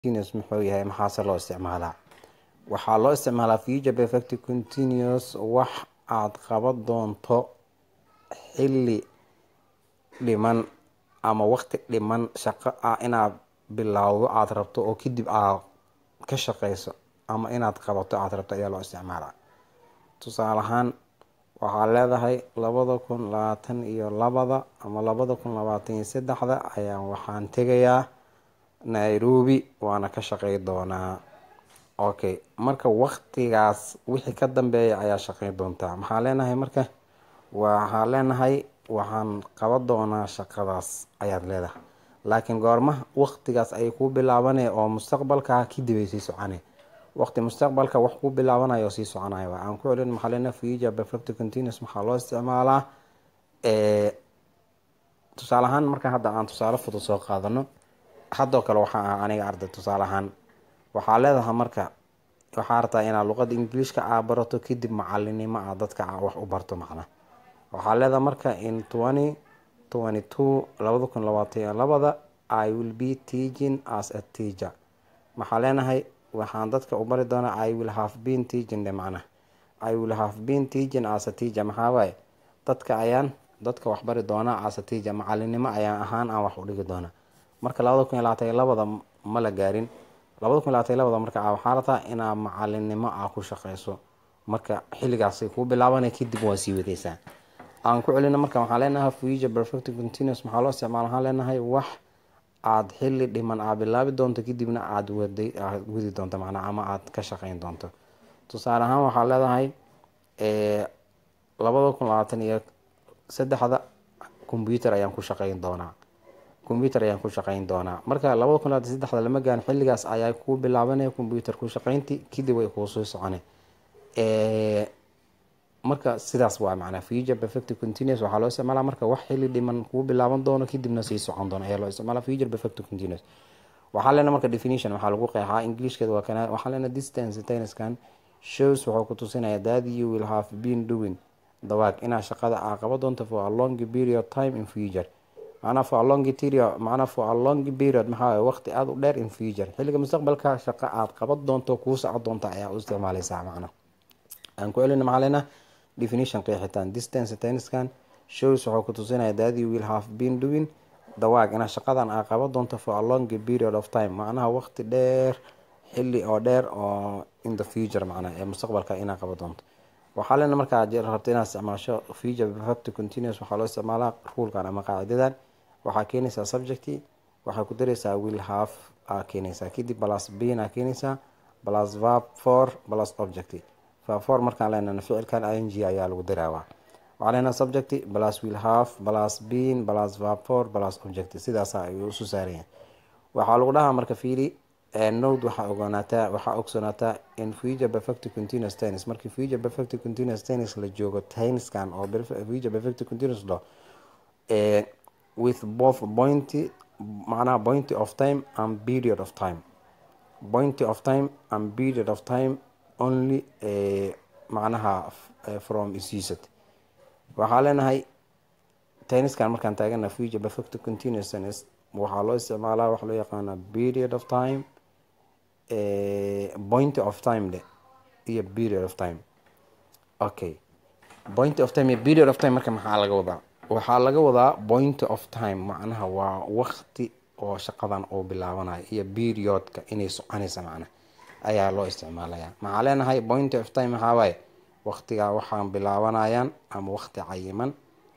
continuous muxuu yahay maxaase loo isticmaalaa waxaa loo isticmaalaa future perfect continuous wax aad qaban doonto xilli dhiman ama waqti dhiman shaqo ah inaad bilowdo aada rabto oo kadib aad ka shaqeyso ama inaad qabato aada rabto ayaa loo isticmaalaa tusaale ahaan waxaa leedahay labada kun labaatan iyo labada ama labada kun labaatan iyo saddexda ayaan waxaan tegayaa nairobi waana ka shaqey doonaa okay marka waqtigaas wixii ka dambeeya ayaa shaqey doontaa maxaa leenahay marka waxaa leenahay waxaan qaban doonaa shaqadaas ayaad leedahay laakiin goormaha waqtigaas ayay kuu bilaabanaya oo mustaqbalkaa kadib ay sii socone waqti mustaqbalka wax kuu bilaabanayo oo sii soconaya waa aan ku celin maxaa leenahay future perfect continuous maxaa loo isticmaalaa tusaale ahaan marka hadda aan tusaale fudud soo qaadano haddoo kale waxaa ah aniga arday tusaale ahaan waxaa leedahay marka waxaa rabtaa inaad luqada ingiliishka aa barato kadib macalinimo a dadka a wax u barto macna waxaa leedahay marka in twenty twenty two labada kun labaatan iyo labada i will be teaching as a teacher maxaa leenahay waxaan dadka u bari doonaa i will have been teaching de macna i will have been teaching as a teacher maxaa waaye dadka ayaan dadka wax bari doonaa as a teacher macalinimo ayaan ahaan aan wax u dhigi doonaa marka labada kun iyo labaatan iyo labada ma la gaarin labada kun labaatan iyo labada marka waxaa rabtaa inaad macalinimo a ku shaqeyso marka xilligaasay kuu bilaabanay kadib waa sii wadeysaa aan ku celina marka waxaa leenahay future perfect continuous maxaa loo isticmaala waxaan leenahay wax aada xilli dhiman aad bilaabi doonto kadibna aada waday aad wadi doonto macnaa ama aada ka shaqeyn doonto tusaale ahaan waxaa leedahay labada kun labaatan iyo saddexda computer ayaan ku shaqeyn doonaa computer ayaan ku shaqeyn doonaa marka labada kun labaatan saddexda lama gaan xilligaas ayaa kuu bilaabanaya computer ku shaqeynti kadib way kuusoo socone marka sidaas waa macnaa future perfect continuous waxaa loo isticmaalaa marka wax xilli dhiman kuu bilaaban doono kadibna sii socon doono ayaa loo isticmaalaa future perfect continuous waxaa leena marka definition waxaa lagu qeexaa ingiliishkeeda waa kana waxaa leena distance tenniskan shows wuxuu ku tusinaya that you will have been doing dawaag inaad shaqada aa qaba doonto for a long period time in future macnaa for a long period macnaa for a long period maxaa waye waqti aada u dheer in future xilliga mustaqbalka shaqo aada qaban doonto kuu socon doonta ayaa u isticmaaleysaa macna aan ku celina maxaa leena definition qeexitaan distance tenniskan shows wuxuu ku tusinaya that you will have been doing dawaag inaad shaqadan aa qaban doonto for a long period of time macnaha waqti dheer xilli oo dheer oo in the future macnaa ee mustaqbalka inaad qaban doonto waxaa leena markaa rabta inaad isticmaasho future perfect continuous waxaa loo isticmaalaa ruulkan ama qaacidadan waxaa keenaysaa subjecti waxaa ku dareysaa will have aa keenaysaa kadib plus bin aa keenaysaa plus verb for plus object verb for markaan leenana ficilkan ing ayaa lagu daraawaa waxaa leenaha subject plus will have plus bin plus verb for plus object sidaasa ayuu isu saaraya waxaa lagu dhahaa marka fiili node waxaa ogoonaataa waxaa ogsoonaataa in future perfect continuous tennis markii future perfect continuous tennis la joogo tenniskan oo future perfect continuous lo with both point macnaha point of time and period of time point of time and period of time only macnaha from is used waxaa leenahay tenniskan markaan taagana future perfect continuous tennis waxaa loo isticmaalaa waxa loo yaqaana period of time point of time le iyo period of time okay point of time iyo period of time marka maxaa laga wadaa waxaa laga wadaa point of time macnaha waa waqti oo shaqadan uu bilaabanayo iyo periodka inay soconaysa macna ayaa loo isticmaalaya maxaa leenahay point of time maxaa waaye waqtigaa waxaan bilaabanayaan ama waqti cayiman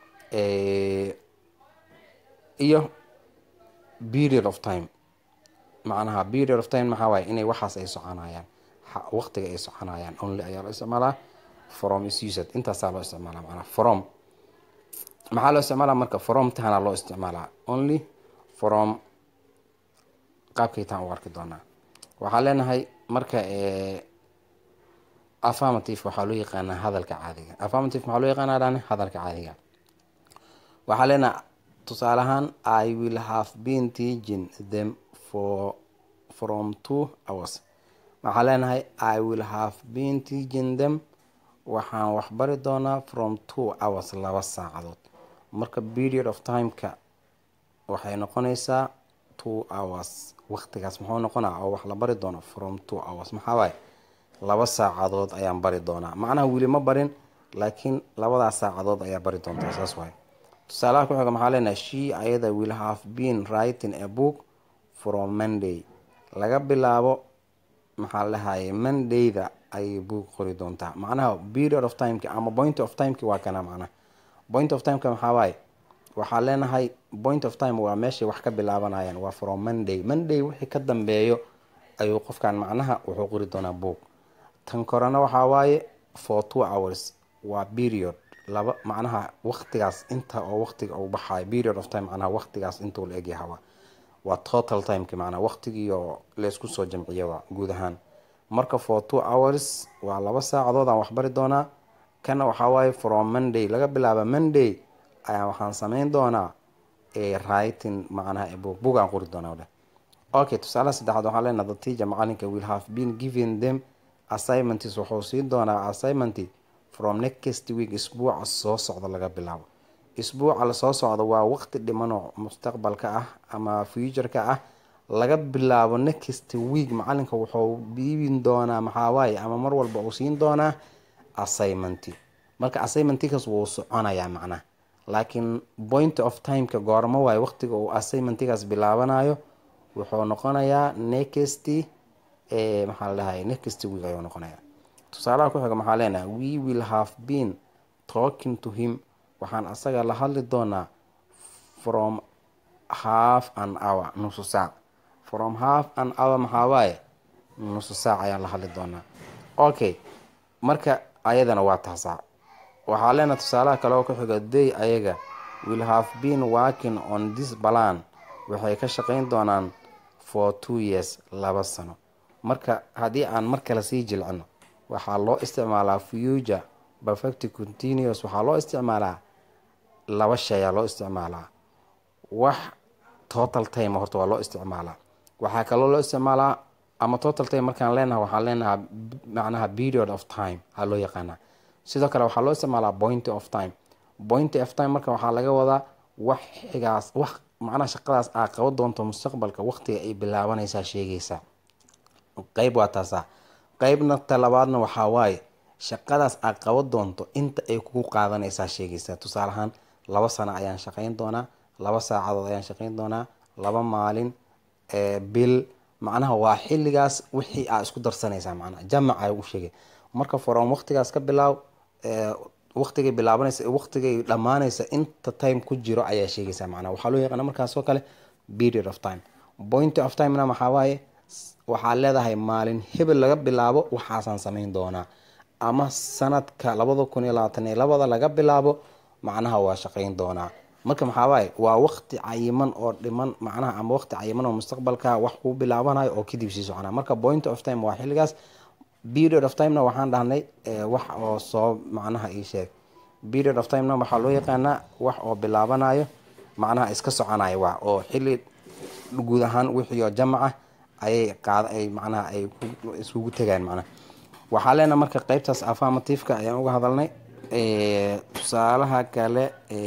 iyo period of time macnaha period of time maxaa waaye inay waxaas ay soconayaan waqtiga ay soconayaan only ayaa loo isticmaalaa from is used intaasaa loo isticmaalaa macnaha from maxaa loo isticmaalaa marka from tahana loo isticmaalaa only from qaabkaytaan u arki doonaa waxaa leenahay marka affirmative waxaa loo yaqaanaa hadalka caadiga affirmative maxaa loo yaqaanaa dhane hadalka caadiga waxaa leenahay tusaale ahaan i will have been teaching them for from two hours waxaa leenahay i will have been teaching them waxaan waxbari doonaa from two hours laba saacadood marka period of timeka waxay noqonaysaa two hours waqtigaas muxuu noqonaa oo wax la bari doono from two hours maxaa waaye laba saacadood ayaan bari doonaa macnaha weli ma barin laakiin labadaas saacadood ayaa bari doontaa saas waaye tusaalaha ku xiga maxaa leenahay she ayada will have been writing a book from monday laga bilaabo maxaa lahaye mondayda ayay book qori doontaa macnaha period of timeki ama point of timeki waa kana macnaha point of timeka maxaa waaye waxaa leenahay point of time waa meeshay wax ka bilaabanayaan waa from monday monday wixii ka dambeeyo ayuu qofkan macnaha wuxuu qori doonaa book tan korena waxaa waaye for two hours waa period laba macnaha waqtigaas inta oo waqtiga uu baxayo period of time macnaha waqtigaas intuu la egyaha waa total timeki macnaha waqtigii oo laysku soo jamciyo waa guud ahaan marka for two hours waa laba saacadood aan waxbari doonaa kana waxaa waaye from monday laga bilaaba monday ayaa waxaan sameyn doonaa writing macnaha book book aan qori doonaa dheh okay tusaalaha saddexaad waxaan leenaha the teacher macalinka will have been given them assignments wuxuu siin doonaa assignment from next week isbuuca soo socda laga bilaabo isbuuca lasoo socda waa waqti dhimanoo mustaqbalka ah ama futureka ah laga bilaabo next week macalinka wuxuu dhiibin doonaa maxawaaye ama mar walba uu siin doonaa assignment marka assignmentikaas wuu soconayaa macnaha laakiin point of timeka goormo waaye waqtiga uu assignmentikaas bilaabanayo wuxuu noqonayaa next maxaa la dhahay next week ayuu noqonayaa tusaalaha ku xiga maxaa leenahay we will have been talking to him waxaan asaga la hadli doonaa from half an hour nusu saac from half an hour maxaa waaye nusu saac ayaan la hadli doonaa okay marka ayadana waa taasaa waxaa leenahay tusaalaha kale oo ku xiga day ayaga will have been working on this balan waxay ka shaqeyn doonaan for two years laba sano marka haddii aan mar kale sii jilcino waxaa loo isticmaalaa future perfect continuous waxaa loo isticmaalaa laba shay aa loo isticmaalaa wax total time horta waa loo isticmaalaa waxaa kaloo loo isticmaalaa ama total time markaan leenaha waxaan leenahaa macnaha period of time aa loo yaqaanaa sidoo kale waxaa loo isticmaalaa point of time point of time marka waxaa laga wadaa wax xigaas wax macnaha shaqadaas aa qaban doonto mustaqbalka waqtiga ay bilaabanaysaa sheegaysaa qeyb waa taasaa qeybna talabaadna waxaa waaye shaqadaas aad qaban doonto inta ay kugu qaadanaysaa sheegaysaa tusaaleahaan laba sano ayaan shaqeyn doonaa laba saacadood ayaan shaqeyn doonaa laba maalin bil macnaha waa xilligaas wixii aa isku darsanaysaa macnaha jamac ay u sheegay marka forom waqtigaas ka bilaaw waqtigay bilaabanaysa waqtigay dhammaanaysa inta time ku jiro ayaa sheegaysaa macnaha waxaa loo yaqaana markaas oo kale period of time point of timena maxaa waaye waxaa leedahay maalin hebel laga bilaabo waxaasaan sameyn doonaa ama sanadka labada kun iyo labaatan iyo labada laga bilaabo macnaha waa shaqeyn doonaa marka maxaa waaye waa waqti cayiman oo dhiman macnaha ama waqti cayiman oo mustaqbalka wax kuu bilaabanayo oo kadib sii soconaa marka point of time waa xilligaas period of timena waxaan dhahnay wax oo soo macnaha ii sheeg period of timena waxaa loo yaqaanaa wax oo bilaabanayo macnaha iska soconayo waa oo xilli guud ahaan wixii oo jamaca ayay qaad ay macnaha ay iskugu tegaan macnaha waxaa leenaha marka qeybtaas affirmativeka ayaan uga hadalnay tusaalaha kale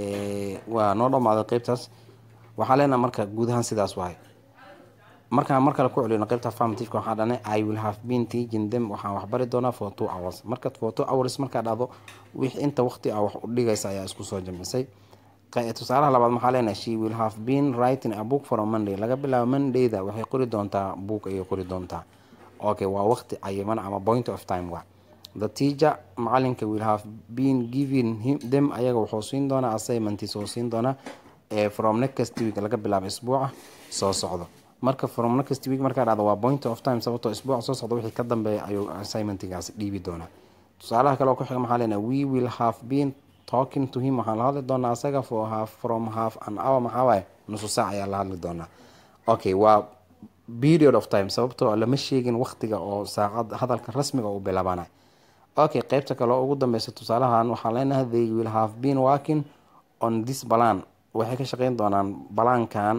waa noo dhamaaday qeybtaas waxaa leenaha marka guud ahaan sidaas waay markaan mar kale ku celino qeybta affirmativeka waxaa dhanay i will have been teaching them waxaan waxbari doonaa for two hours marka for two hours markaa dhahdo wixii inta waqti ah wax u dhigaysa ayaa isku soo jamcisay tusaalaha labaad maxaa leenahay she will have been writing a book from monday laga bilaabo mondayda waxay qori doontaa book ayay qori doontaa okay waa waqti cayiman ama point of time wa the teacher macalinka will have been giving him them ayaga wuxuu siin doonaa assignments oo siin doonaa from next week laga bilaabo isbuuca soo socdo marka from next week markaa dhacdo waa point of time sababtoo isbuuca soo socda wixii ka dambeeya ayuu assignmentigaas dhiibi doonaa tusaalaha kale oo ku xiga maxaa leenahay we will have been talking to him waxaan la hadli doonaa asaga for half from half an hour maxaa waaye nusu saac ayaa la hadli doonaa okay waa period of time sababtoo lama sheegin waqtiga oo saacad hadalka rasmiga uu bilaabanayo okay qeybta kale oo ugu dambeysa tusaalahan waxaan leenahay they will have been working on this balan waxay ka shaqeyn doonaan balaankan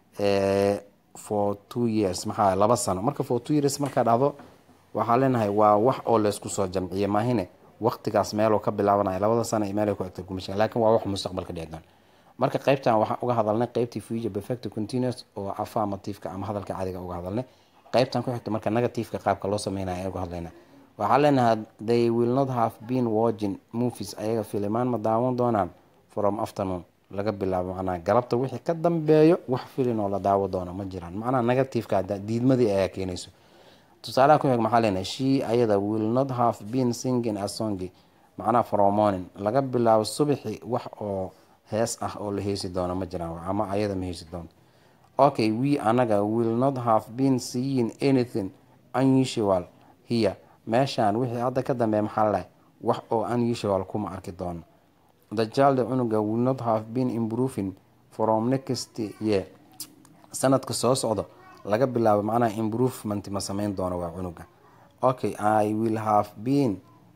for two years maxaa laba sano marka for two years markaa dhahdo waxaa leenahay waa wax oo laysku soo jamciye maahine waqtigaas meeloo ka bilaabanaya labada sano iyo meel ku egta kuma sheegen lakin waa wax mustaqbalka dhici doon marka qeybtan waxaan uga hadalnay qeybtii future perfect continuous oo affirmativeka ama hadalka caadiga uga hadalnay qeybtan ku xigta marka negativeka qaabka loo sameynaya ee uga hadlayna waxaa leenahay they will not have been watching movies ayaga filimaan ma daawan doonaan from afternoon laga bilaabo macnaha galabta wixii ka dambeeyo wax filin oo la daawo doono ma jiraan macnaha negativeka diidmadii ayaa keenayso tusaalaha ku xig maxaa leenahay she ayada will not have been singing a songi macnaha from morning laga bilaabo subaxi wax oo hees ah oo la heesi doono ma jiraan ama ayada ma heesi doonto okay we anaga will not have been seeing anything unusual here meeshaan wixii hadda ka dambeeya maxaa lahay wax oo unusual kuma arki doono the child cunuga will not have been improving from next year sanadka soo socdo laga bilaabo macnaha improvement ma sameyn doono waa cunuga okay i will have been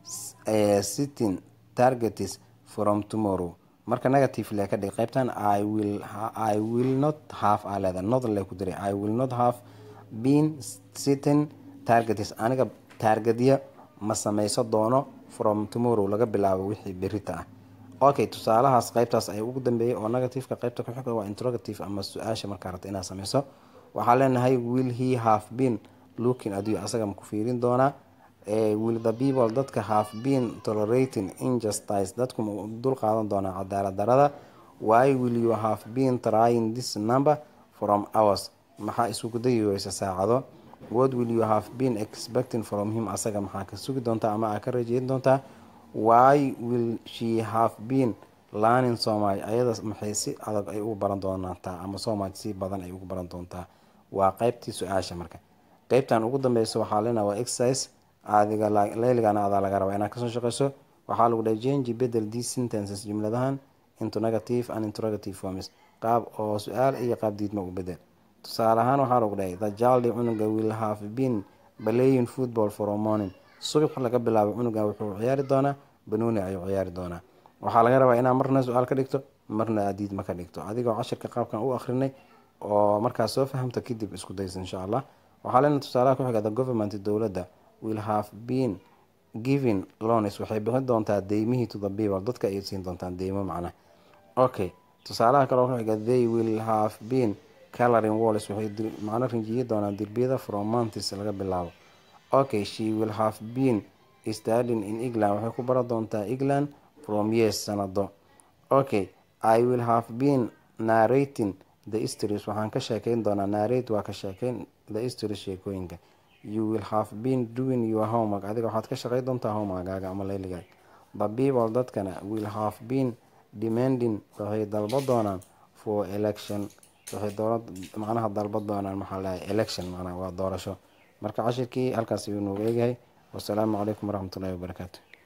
uh, sitting targets from tomorrow marka negative le ka dhig qaybtan i will i will not have aa leeda not le ku diray i will not have been sitting targets aniga taargadya ma sameyso doono from tomorrow laga bilaabo wixii berita ah okay tusaalahaas qaybtaas ay ugu dambeeyay oo negativeka qaybta ku xiga waa interrogative ama su-aasha markaa rabta inaad sameyso waxaa leenahay will he have been looking adiyo asaga ma ku fiirin doonaa will the people dadka have been tolerating injustice dadku ma dul qaadan doonaa cadaalad darada why will you have been trying this number from hours maxaa isugu dayi weysa saacado what will you have been expecting from him asaga maxaa ka sugi doontaa ama aa ka rajeyn doontaa why will she have been learning so much ayada maxay si adag ay ugu baran doontaa ama so much si badan ay ugu baran doontaa waa qeybtii su-aasha marka qeybtan ugu dambeysa waxaa leenaha waa exercise adiga leyligana adaa laga rabaa inaad kasoo shaqeyso waxaa lagu dhahay change bedel these sentences jumladahan into negative and interrogative forms qaab oo su-aal iyo qaab diidma u bedel tusaale ahaan waxaa lagu dhahay the child cunuga will have been playing football for a morning subax laga bilaabo cunuga wuxuu ciyaari doonaa banooni ayuu ciyaari doonaa waxaa laga rabaa inaad marna su-aal ka dhigto marna aad diidma ka dhigto adigoo cashirka qaabkan u akrinay oo markaas soo fahamta kadib isku daysa insha allah waxaa leena tusaalaha ku xiga the government dowladda will have been giving loans waxay bixin doontaa deymihii to the people dadka ay siin doontaan deymo macnaha okay tusaalaha kaloo ku xiga they will have been coloring walls waxay macno rinjiyi doonaan derbiyada from months laga bilaabo okay she will have been studying in england waxay ku baran doontaa england from years sanado okay i will have been narrating the stories waxaan ka sheekeyn doonaa narrate waa ka sheekeyn the stories sheekooyinka you will have been doing your homework adiga waxaad ka shaqey doontaa homeworkaaga ama leyligaaga the people dadkana will have been demanding waxay dalba doonaan for election waxay doora macnaha dalba doonaan maxaa lahay election macnaha waa doorasho marka cashirkii halkaas ayuu noogu eegyahay wasalaamu calaykum waraxmatullahi wabarakaatu